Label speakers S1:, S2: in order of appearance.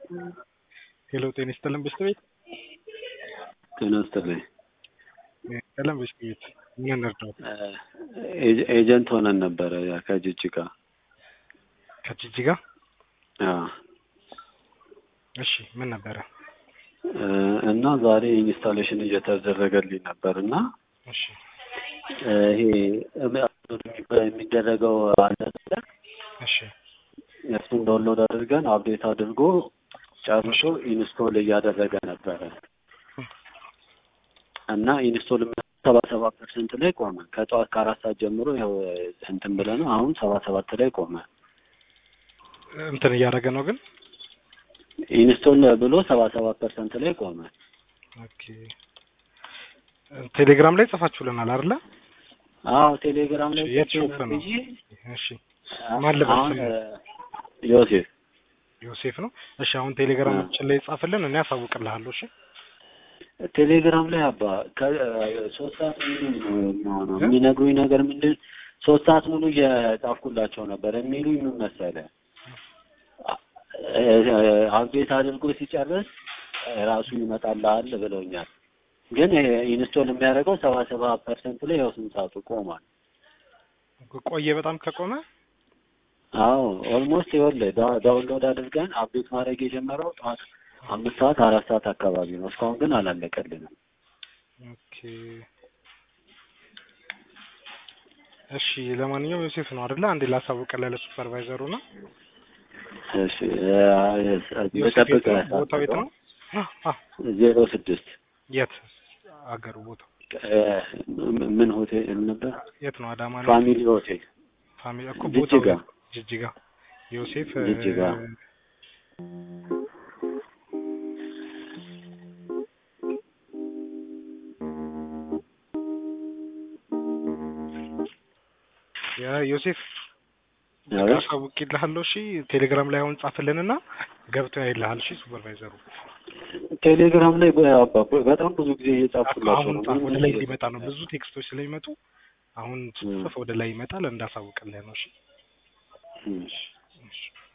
S1: ሄሎ ጤና ይስጥልን ብስት ቤት
S2: ጤና ይስጥልኝ።
S1: ቀለም ብስት ቤት ምን እንርዳው?
S2: ኤ- ኤጀንት ሆነን ነበረ ያ ከጅጅጋ
S1: ከጅጅጋ
S2: አዎ።
S1: እሺ ምን ነበረ?
S2: እ፣ እና ዛሬ ኢንስታሌሽን እየተደረገልኝ ነበር እና
S1: እሺ
S2: እ፣ ይሄ የሚደረገው አለ አይደለ?
S1: እሺ
S2: እሱን ዳውንሎድ አድርገን አፕዴት አድርጎ ጨርሶ ኢንስቶል እያደረገ ነበረ እና ኢንስቶል ሰባ ሰባት ፐርሰንት ላይ ቆመ። ከጠዋት ከአራት ሰዓት ጀምሮ ያው እንትን ብለ ነው አሁን ሰባ ሰባት ላይ ቆመ።
S1: እንትን እያደረገ ነው ግን
S2: ኢንስቶል ብሎ ሰባ ሰባት ፐርሰንት ላይ ቆመ።
S1: ኦኬ ቴሌግራም ላይ ጽፋችሁልናል አይደለ?
S2: አዎ ቴሌግራም ላይ
S1: የት ሾፕ ነው?
S2: ብዬ
S1: እሺ ማን ልበል
S2: አሁን
S1: ስሙ?
S2: እ፣ ዮሴፍ
S1: ዮሴፍ ነው። እሺ አሁን ቴሌግራማችን ላይ ጻፍልን፣ እኔ አሳውቅልሃለሁ። እሺ
S2: ቴሌግራም ላይ አባ ከሶስት ሰዓት ሙሉ ነው የሚሆነው።
S1: እ?
S2: የሚነግሩኝ ነገር ምንድን ሶስት ሰዓት ሙሉ እየጻፍኩላቸው ነበር። የሚሉኝ ምን መሰለህ አፕዴት አድርጎ ሲጨርስ ራሱ ይመጣልሃል ብለውኛል። ግን ኢንስቶል የሚያደርገው ሰባ ሰባ ፐርሰንት ላይ ያው ስንት ሰዓቱ ቆሟል።
S1: ቆየ በጣም ከቆመ
S2: አዎ ኦልሞስት ይኸውልህ ዳ- ዳውንሎድ አድርገን አፕዴት ማድረግ የጀመረው ጠዋት አምስት ሰዓት አራት ሰዓት አካባቢ ነው። እስካሁን ግን አላለቀልንም።
S1: ኦኬ እሺ ለማንኛውም ዮሴፍ ነው አይደለ? አንዴ ላሳውቅልህ ለሱፐርቫይዘሩ ነው።
S2: እሺ
S1: ዮሴፍ የት
S2: በጠብቅ
S1: ነው? ቦታው የት ነው? አ
S2: ዜሮ ስድስት
S1: የት አገሩ ቦታው
S2: ምን ሆቴል ነበር?
S1: የት ነው? አዳማ ነው።
S2: ፋሚሊ ሆቴል
S1: ፋሚሊ እኮ
S2: ጅጅጋ።
S1: ቦታው የት? ጅጅጋ ዮሴፍ እ፣
S2: ጅጅጋ።
S1: የዮሴፍ
S2: አዎ።
S1: አሳውቅልሃለሁ። እሺ ቴሌግራም ላይ አሁን ጻፍልንና ገብቶ ያይልሃል። እሺ ሱፐርቫይዘሩ
S2: ቴሌግራም ላይ በ- በ- በጣም ብዙ ጊዜ እየጻፍኩላቸው
S1: አሁን
S2: ነው።
S1: ጻፍ፣
S2: ምንም
S1: ወደ ላይ
S2: እየጻፍኩ
S1: እንዲመጣ ነው። ብዙ ቴክስቶች ስለሚመጡ አሁን ጽፍ ወደ ላይ ይመጣል። እንዳሳውቅልህ ነው። እሺ
S2: እሺ።
S1: እሺ